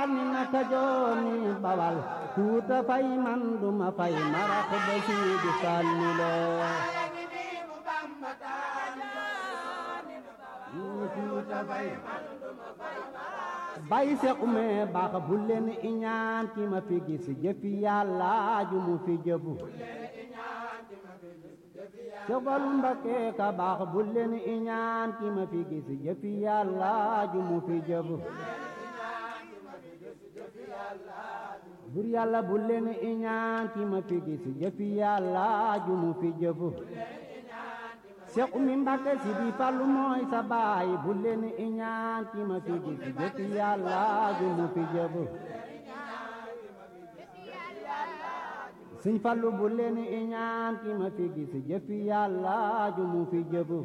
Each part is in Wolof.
ni naka jooni bawal tuuta fay man duma fay marax ba siidi sànni loo bay sequme baax bu leen iñaan ki ma fi gis jëfi yàlla ju mu fi jëfu Sëfal Mbakke ka baax bu leen iñaan ki ma fi gis jëfi yàlla ju mu fi jëfu bur yàlla bu leen iñaan ki ma fi gis jëfi yàlla ju mu fi jëfu Seex Umi Mbakke si di Fallu mooy sa baay bu leen iñaan ki ma fi gis jëfi yàlla ju mu fi jëfu Sëñ Fallu bu leen iñaan ki ma fi gis jëfi yàlla ju mu fi jëfu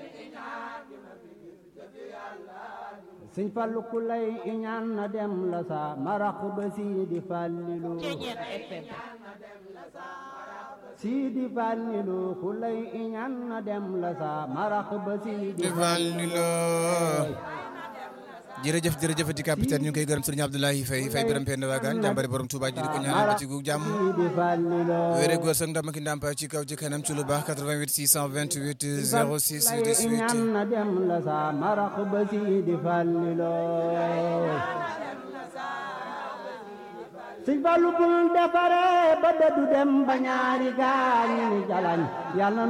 Sëñ Fallu ku lay iñaan na dem la sa marax ba Sidi Fallilu Sidi Fallilu ku lay iñaan na dem la sa marax ba Sidi Fallilu jërëjëf jërëjëf di capitaine ñu ngi koy gërëm sëriñ Abdoulaye Faye Faye biram pend waagaan jàmbari borom Touba ji di ko ñaanal ci gu jàmm wéere góor sëg ndam ak ndàmpaay ci kaw ci kanam ci lu baax 88 628 06 18 na dem la sa marax ba Sidi Fallilo Sëñ Fallu bul defare ba dëddu dem ba ñaari gaañ ni jalañ yàlla